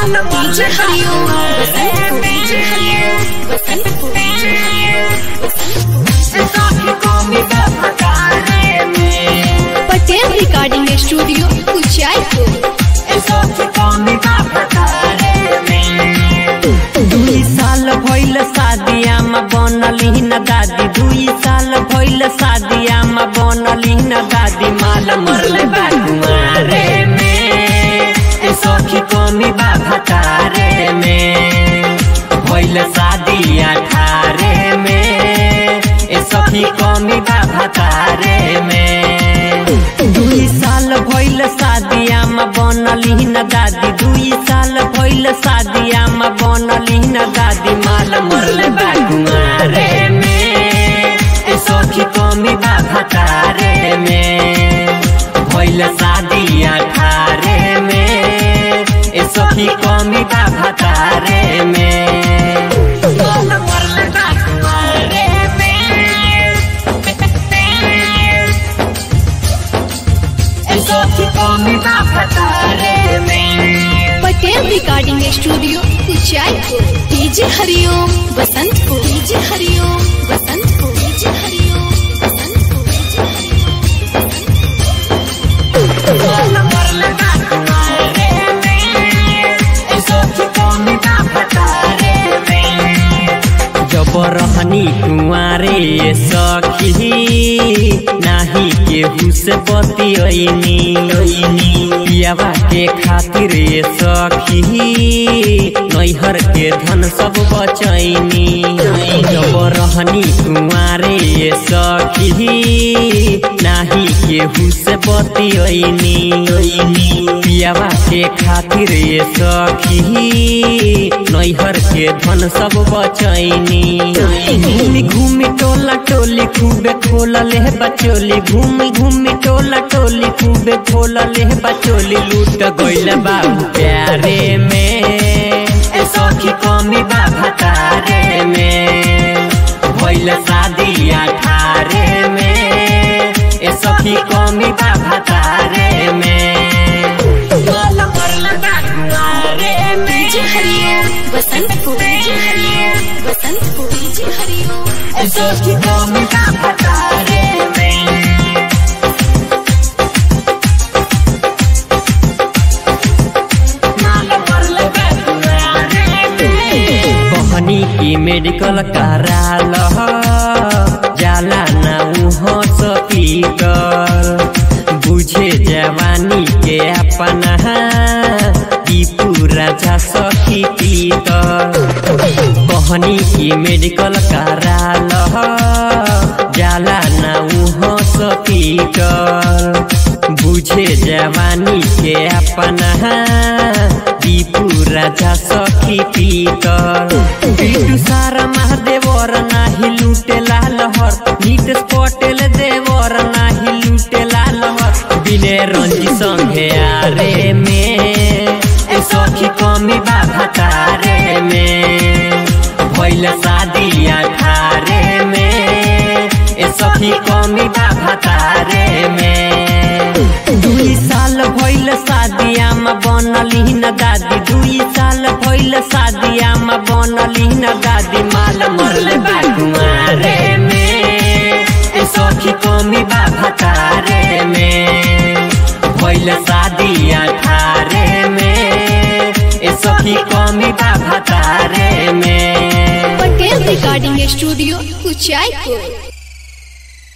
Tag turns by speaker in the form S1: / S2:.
S1: DJ Hariom Basant DJ Hariom Basant Patel recording studio Uchaipur
S2: दुई साल भइल शादिया में बनली न दादी दुई साल भइल शादिया में बनली न दादी माल मरले बा कुमारे में ए सखी कमी बा भतारे में भइल शादी अठारे में ए सखी कमी बा भतारे में दुई साल भइल शादिया में बनली न दादी दुई साल भइल शादिया में बनली न दादी माल मरले बा कुमारे में ए सखी कमी बा भतारे में भइल शादी अठारे में ए सखी कमी बा भतारे में मरले बा कुमारे
S1: Patel recording studio Uchaipur DJ Hariom Basantpur DJ Hariom Basantpur DJ Hariom Basantpur DJ Hariom
S2: जब रहनी कुंवारे सखी नाही केहू से बतियनी पियावा के खातिर सखी नैहर के धन सब बचैनी जब रहनी कुंवारे सखी नाही केहू से बतियनी पियावा के खातिर सखी नैहर के धन सब बचैनी घूमी घूमी टोला टोली खूबे खोल ले बचोली घूमी घूमी टोला टोली खूबे खोल ले बचोली लूट गइल बाबू प्यारे में ए सखी कमी बा भतारे में भइल शादी अठारे में ए सखी कमी बा भतारे में
S1: DJ Hariom Basantpur DJ Hariom Basantpur DJ Hariom
S2: कहनी की मेडिकल कराल जाला ना हॉस्पिटल बुझे जवानी के अपना ई पूरा जा सखी पीतल कहनी की मेडिकल कराल जाला ना हॉस्पिटल बुझे जवानी के अपना ई पूरा जा सखी पीतल बिटू सारा महादेवर नाही लूटे लाल हर नीट पटेल देवर नाही लूटे लाल हर बिने रंजी संगे आरे में ए सखी कमी बा भतारे में भइल शादी अठारे में ए सखी कमी बा भतारे में दुई साल भइल शादिया में बनली न दादी दुई साल भइल शादिया में बनली न दादी माल मरले बा कुमारे में ए सखी कमी बा भतारे में भइल शादी अठारे में ए सखी कमी बा भतारे में
S1: पटेल रिकॉर्डिंग स्टूडियो उचाईपुर